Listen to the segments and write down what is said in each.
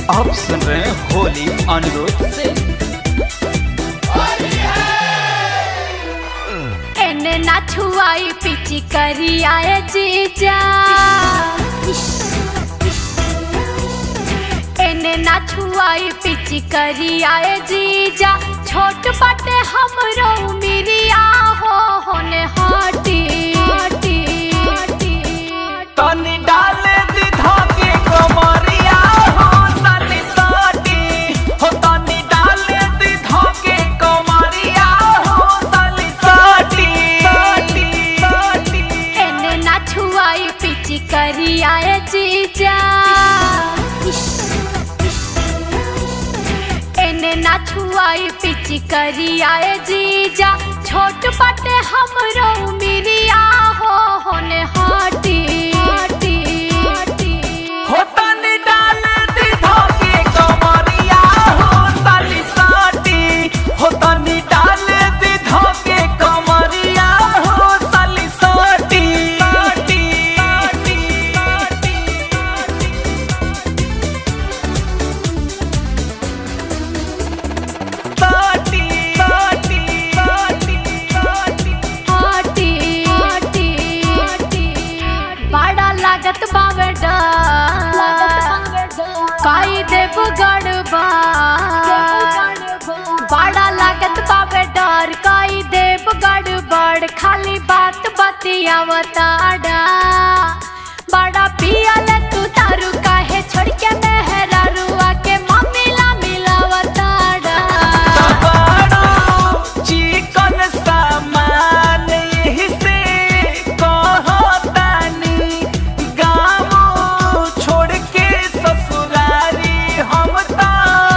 आप सुन रहे हैं होली अनिरुद्ध से एने ना छुआई पिची करी आए जीजा एने ना छुआई पिची करी आए जीजा छोट बटे हमरो मिरिया हो होने हटी हटी हटी तनी डाले दी धागे कमरिया हो तनी साटी हो तनी डाले दी धागे कमरिया हो तनी साटी साटी साटी एने ना छुआई पिची करी आए जीजा एने ना छुआई पिची करी आए जीजा छोट बटे हमरो मिरिया हो होने हटी हटी हटी हो तनी डाले दी धागे कमरिया हो तनी साटी हो तनी डाले दी धागे कमरिया हो तनी साटी साटी साटी साटी साटी साटी साटी साटी हटी हटी हटी बड़ा लागत बावे डर काई देव गड़बा बड़ा लागत बावे डर काई देव गड़बड़ खाली बात बतियावताड़ा बड़ा पियल तू तारू काहे छोड़ के मेहरारुआ के मम्मीला मिलावताड़ा बड़ो चिकन सामान यही से कहतानी गाँव छोड़ के ससुरारी हम तो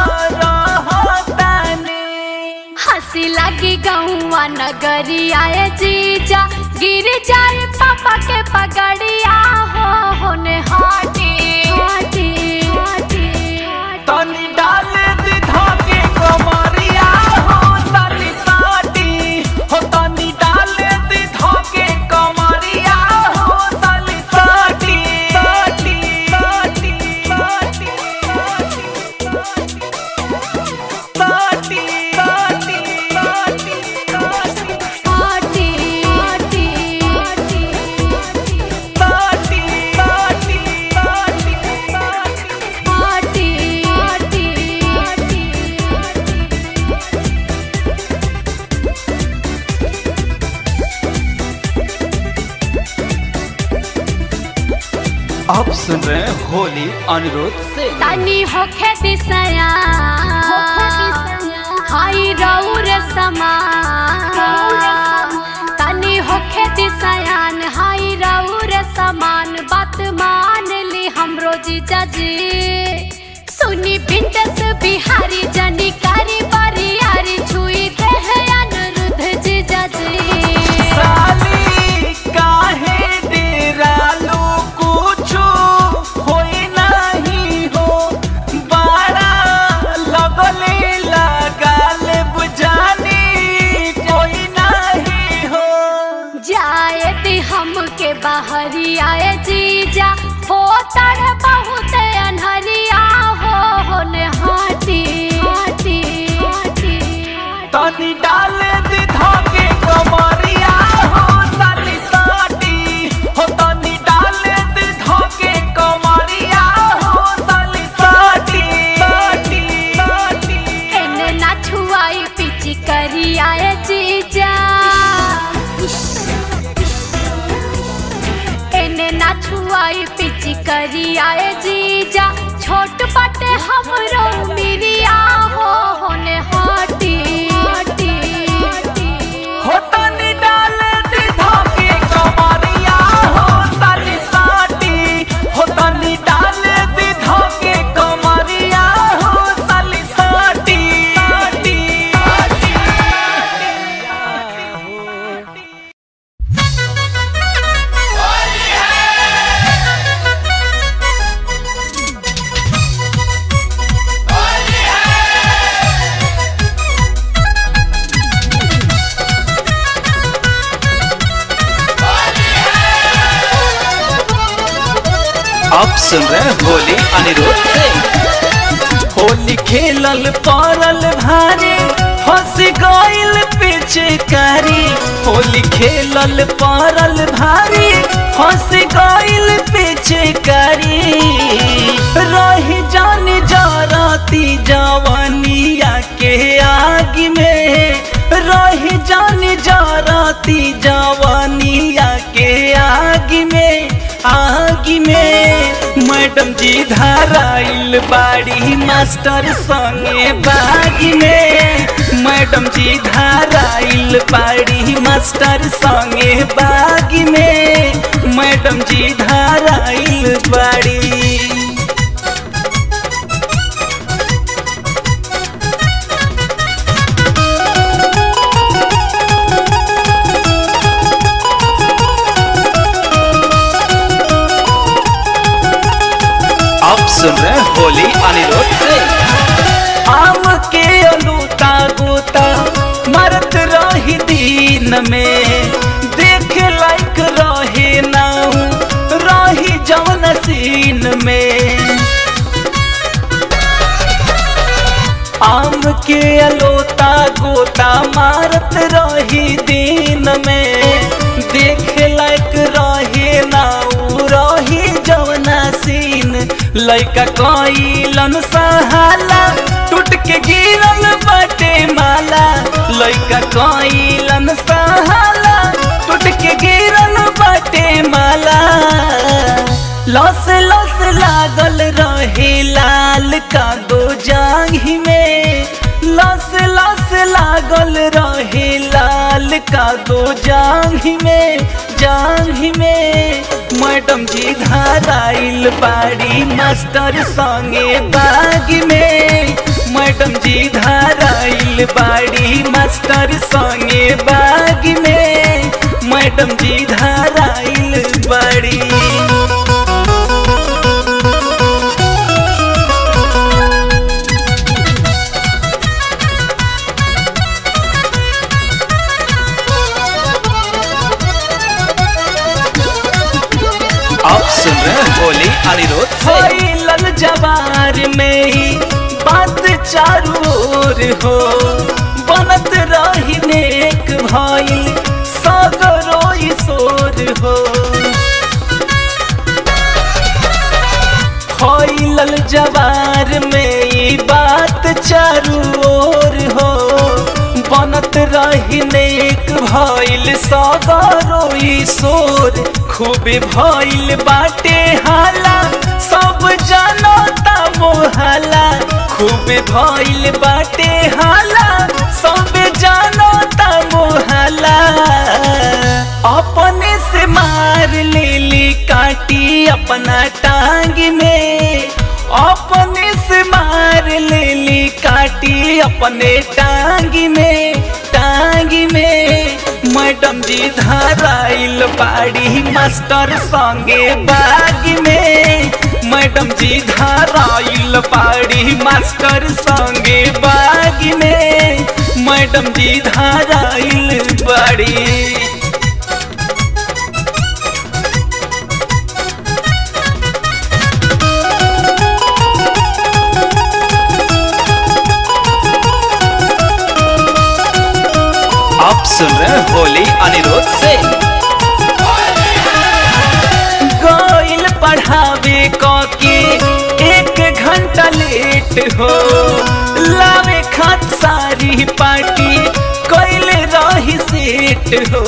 रहतानी हंसी लगी गौआ नगरी आए जीजा गिर जाए पापा के पगड़िया हो होने हाटी हाटी हाटी तनी डाले दी धागे कमरिया हो तनी साटी हो तनी डाले दी धागे कमरिया हो तनी साटी साटी साटी साटी साटी साटी साटी साटी हाटी हाटी हाटी साटी साटी साटी साटी हाटी हाटी हाटी आप सुन रहे हैं होली अनिरुद्ध से तनी होखे दिसया हाई रौर समा तनी होखे दिसयान हाई रौर समान बात मान ली हमरो जीजा जी सुनी बिंटस बिहारी जनी कारी बारी यारी छुई देह अनिरुद्ध जीजा जी साली काहे डेरालो कुछो होई नाही हो बाड़ा लगले लगाले बुझानी कोई नाही हो जाए ती हमके बाहरी आए जीजा हो तर बहुत अनहरिया हो होने हाटी हाटी हाटी तनी डाले दी धागे कमरिया हो साली साटी हो तनी डाले दी धागे कमरिया हो साली साटी साटी साटी एने ना छुआई पिची करी आए जीजा एने ना छुआई पिची करी आए जीजा छोट बटे हमरो मिरिया हो होने हाटी हाटी हाटी हो तनी डाले दी धागे कमरिया हो साली साटी हो तनी डाले दी धागे कमरिया हो साली साटी साटी साटी आप सुन रहे हैं होली अनिरुद्ध से होली खेलल पड़ल भारी हंस गइल पिचकारी होली खेलल पड़ल भारी हंस गइल पिचकारी रही जान जरती जवनिया के आग में रही जान जरती जवनिया के आग में आग में मैडम जी धराइल बाड़ी मास्टर संगे बाग में मैडम जी धराइल बाड़ी मास्टर संगे बाग में मैडम जी धराइल बाड़ी आप सुन रहे हैं होली अनिरुद्ध से आम के अलूता गोता मरत रही दीन में देख लायक रहे नाऊ रही जवन सीन में आम के अलोता गोता मारत रही दिन में देख लायक रहे नाऊ रही जवना सीन लैका कइलन सहाला टूट के गिरल बाटे माला लैका कइलन सहाला टूट के गिरल बाटे माला लस लस लागल रहे लाल का दो जांघी में लस लस लागल रहे लाल का दो जांघी में जांघी में मैडम जी धाराइल बाड़ी मास्टर संगे बाग में मैडम जी धाराइल बाड़ी मास्टर संगे बाग में मैडम जी धाराइल बाड़ी आप सुन रहे हैं होली अनिरुद्ध से फैलल जवार में ही बात चारू ओर हो बनत रही नेक भइल सगरो सोर हो फैलल जवार में ही बात चारू ओर हो बनत रही नेक भइल सगरो सोर खूबे भइल बाटे हाला सब जानता मोहाला खूबे भइल बाटे हाला सब जानता मोहाला अपने से मार लेली काटी अपना टांग में अपने से मार लेली काटी अपने टांग में टांग में मैडम जी धराइल बाड़ी मास्टर संगे बाग में मैडम जी धराइल बाड़ी मास्टर संगे बाग में मैडम जी धराइल बाड़ी आप सुन रहे हैं होली अनिरुद्ध से गइल पढ़ावे के एक घंटा लेट हो लावे खात सारी पार्टी कैले रही सेट हो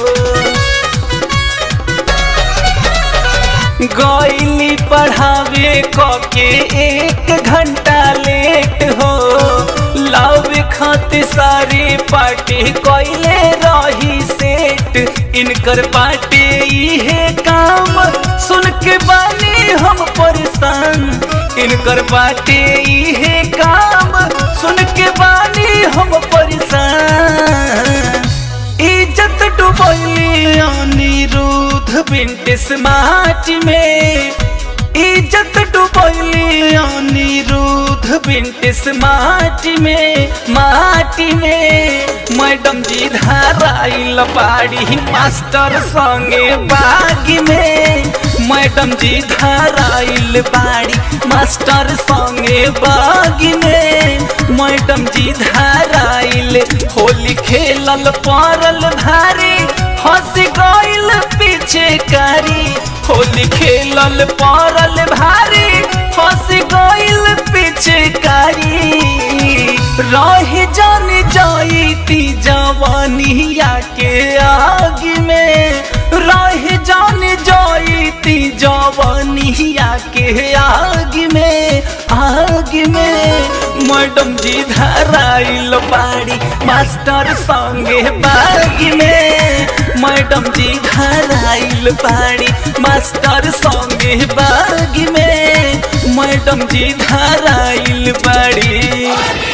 गइली पढ़ावे के एक घंटा लेट हो लावे खाते सारी पार्टी कैले रही सेट इनकर पार्टी इहे काम सुन के बानी हम परेशान इनकर बाटे इहे काम सुन के बानी हम परेशान इज्जत डुबैली अनिरुद्ध बिंट स्मार्ट में इज्जत डुबैली अनिरुद्ध बिंट स्मार्ट में माटी में मैडम जी धाराइल बाड़ी मास्टर संगे बाग में मैडम जी धराइल बाड़ी मास्टर संगे बागी में मैडम जी धराइल होली खेलल पड़ल भारी हंस गइल पीछे कारी होली खेलल पड़ल भारी हंस गइल पीछे कारी रह जान जाईती जवानिया के आग में रह जान जाईती जवानिया के आग में आग में मैडम जी धराइल बाड़ी मास्टर संगे बाग में मैडम जी धराइल बाड़ी मास्टर संगे बाग में मैडम जी धराइल बाड़ी